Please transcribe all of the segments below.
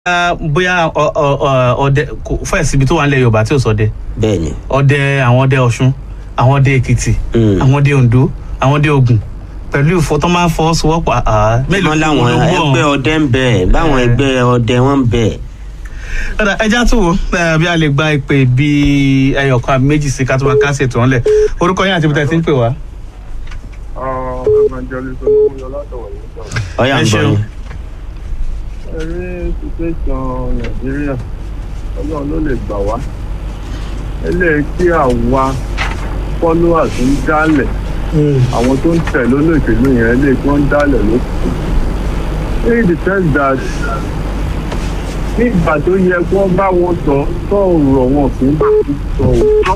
Ah, bóyá ọ- ọ- ọ- ọdẹ kò fẹ́ẹ̀ síbi tó wà nílẹ̀ yorùbá tí ò sọdẹ bẹ́ẹ̀ ni ọdẹ àwọn ọdẹ ọ̀ṣun àwọn ọdẹ èkìtì Mm. àwọn ọdẹ oǹdó àwọn ọdẹ ògùn pẹ̀lú ìfọ tó máa ń fọwọ́sowọ́pọ̀ àá wọn láwọn ló gbọ́ ẹgbẹ́ ọdẹ ń bẹ báwọn Eh. ẹgbẹ́ ọdẹ wọn ń bẹ. ọ̀dà ẹja tó wo eh, bí a lè gba ìpè bíi ẹyọkan àbí méjì sí ká tó máa kásẹ̀ tó ń lẹ̀ orúkọ yín àti ibi tẹ́ ti ń pè wá. evangelist olóyè látọ̀wọ̀ yìí sọ̀rọ̀. ọyà Ẹ ń bọ̀ ṣeun. yín. ẹ rí situation nàìjíríà ọlọ́run ló lè gbà wá eléyìí tí àwa followers ń dálẹ̀ àwọn tó ń tẹ̀lé olóṣèlú yẹn eléyìí tí wọ́n ń dálẹ̀ ló kù. in the sense that nígbà tó yẹ kí wọ́n bá wọn sọ sọ̀rọ̀ wọn kì í bá wọn sọ òótọ́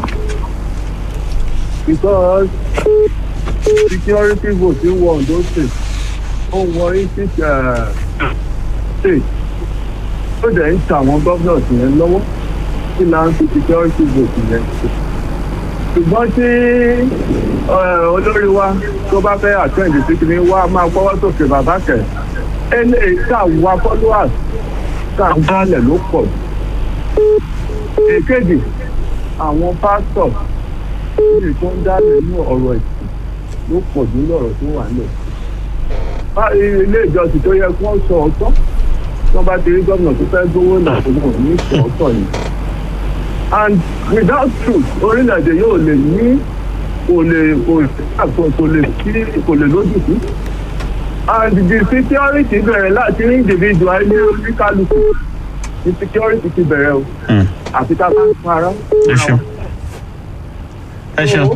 because security vote ń wọ Ondo state ó wọ eighty state ó dẹ̀ ń ta àwọn governors yẹn lọ́wọ́ kí là ń fi security vote yẹn ṣe. ṣùgbọ́n tí eh, olórí wa tó bá fẹ́ attend sí kí ni wá máa gbọ́wọ́ sókè bàbá kẹ̀ eléyìí tá a wá followers tá a dálẹ̀ ló pọ̀ jù. èkejì àwọn pásítọ̀ ní tó ń dálẹ̀ ní ọ̀rọ̀ ẹ̀sìn ló pọ̀ jù lọ́rọ̀ tó wà nílẹ̀. Bá- ilé ìjọsìn tó yẹ kí wọ́n sọ ọ̀tọ̀ tí wọ́n bá ti rí gómìnà tó fẹ́ gbówó náà tó wọ́n ní sọ ọ̀tọ̀ yìí. and without truth orílẹ̀-èdè yóò lè ní kò lè kò kò kò lè sí kò lè lójú sí. and the security bẹ̀rẹ̀ láti rí individual ní oníkálukú the security ti bẹ̀rẹ̀ o Mm. àti ká bá ń para. ẹ ṣeun ẹ ṣeun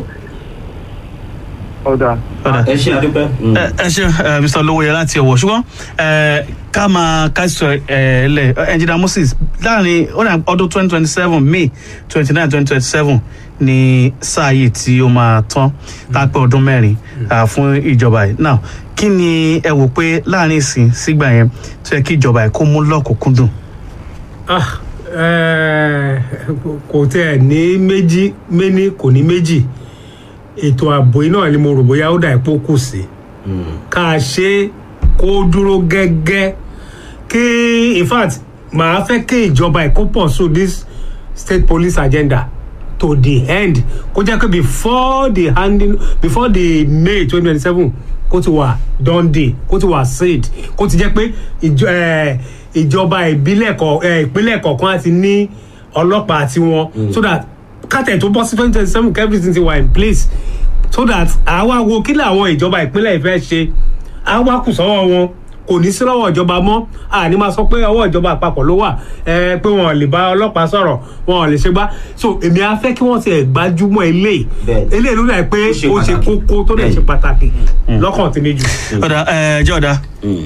ọ̀dà. ọ̀dà. ẹ ṣe àdúpẹ́. ẹ ẹ ṣe ẹ, mr olówóyè láti ọwọ ṣùgbọ́n ẹ, ká máa káṣọ ẹ lẹ ẹnjìnà moses láàrin ó dà ọdún twenty twenty seven may twenty nine twenty twenty seven ní sáà yìí tí ó máa tán tá a pé ọdún mẹ́rin à, fún ìjọba yìí now kí ni ẹ wò pé láàrin ìsìn sígbà yẹn tó yẹ kí ìjọba yìí kó mú lọ́kùnkúndùn. Ah, eh, kò tẹ ní méjì méní kò ní méjì ètò ààbò yìí náà ni mo rò bóyá ó dà ipò kù sí ká a ṣe kó dúró gẹ́gẹ́ kí in fact màá fẹ́ kí ìjọba èkó pursue this state police agenda to the end kó jẹ́ pé before the handing before the may twenty twenty seven kó ti wà done day kó ti wà said kó ti jẹ́ pé ìjọ eh, ìjọba ìbílẹ̀ kọ̀ eh, ìpínlẹ̀ kọ̀ọ̀kan á ti ní ọlọ́pàá tiwọn so that kátẹ̀ tó bọ́ sí twenty twenty seven everything ti wà in place so that àwa wo kí làwọn ìjọba ìpínlẹ̀ ìfẹ́ ṣe àwa kù sọ́wọ́ wọn kò ní sí lọ́wọ́ ìjọba mọ́ àní máa sọ pé ọwọ́ ìjọba àpapọ̀ ló wà ẹ pé wọn ò lè bá ọlọ́pàá sọ̀rọ̀ wọn ò lè ṣe gbá so èmi á fẹ́ kí wọ́n ti ẹ̀ gbájúmọ́ eléyìí Bẹ́ẹ̀ni. eléyìí ló dà pé Ó ṣe ó ṣe pàtàkì. kókó tó dẹ̀ ṣe pàtàkì lọ́kàn tí méjì. ọ̀dà ẹ jẹ́ ọ̀dà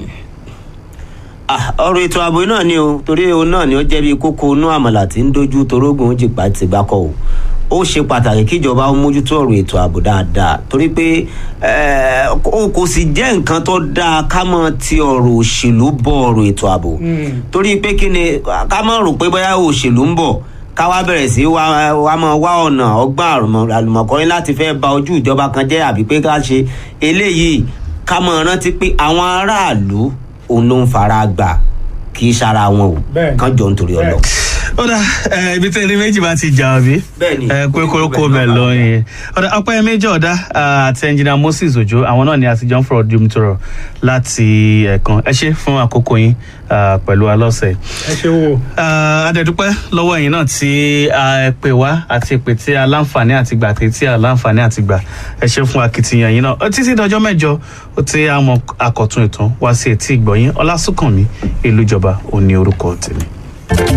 Ah, ọ̀rọ̀ ètò ààbò náà ni o torí òun náà ni ó jẹ́ bí kókó inú àmàlà tí ń dojú torógùn jìpá ti gbákọ̀ o ó ṣe pàtàkì kíjọba ó mójútó ọ̀rọ̀ ètò ààbò dáadáa torí pé eh, kò kò sì jẹ́ nǹkan tó dáa ká mọ̀ ti ọ̀rọ̀ òṣèlú bọ̀ ọ̀rọ̀ ètò ààbò torí pé kí ni ká mọ̀ rò pé bóyá òṣèlú ń bọ̀ ká wá bẹ̀rẹ̀ sí wá wá mọ̀ wá ọ̀nà ọgbà àlùmọ̀kọ́rin láti fẹ́ ba ojú ìjọba kan jẹ́ àbí pé ká ṣe eléyìí ká mọ̀ rántí pé àwọn aráàlú òun ló ń fara gbà kì í ṣara wọn o Bẹ́ẹ̀ni. kán jọ nítorí ọlọ. ọ̀dà ẹ, ibi tẹ́lẹ̀ méjì bá ti jà ọ̀bí. Bẹ́ẹ̀ni. ẹ pé kórókó bẹ̀ lọ yẹn. ọ̀dà ọpẹ́ méjì ọ̀dà àti ẹnjìnà moses ojo àwọn náà ni àtijọ́ ń fọ̀rọ̀ dùm tọrọ láti ẹ̀kan ẹ ṣe fún àkókò yín ah, pẹ̀lú alọ́sẹ̀. ẹ ṣe wo Ah, adẹ̀dúpẹ́ lọ́wọ́ ẹ̀yin náà tí a pè wá àti pè tí a láǹfààní àti gbà àti tí a láǹfààní àti gbà ẹ ṣe fún akitiyan yín náà títí dọjọ́ mẹ́jọ ó ti àmọ́ àkọ́tún ìtàn wá sí etí ìgbọ̀yìn ọlásùnkànmí ìlú ìjọba òní orúkọ tèmi.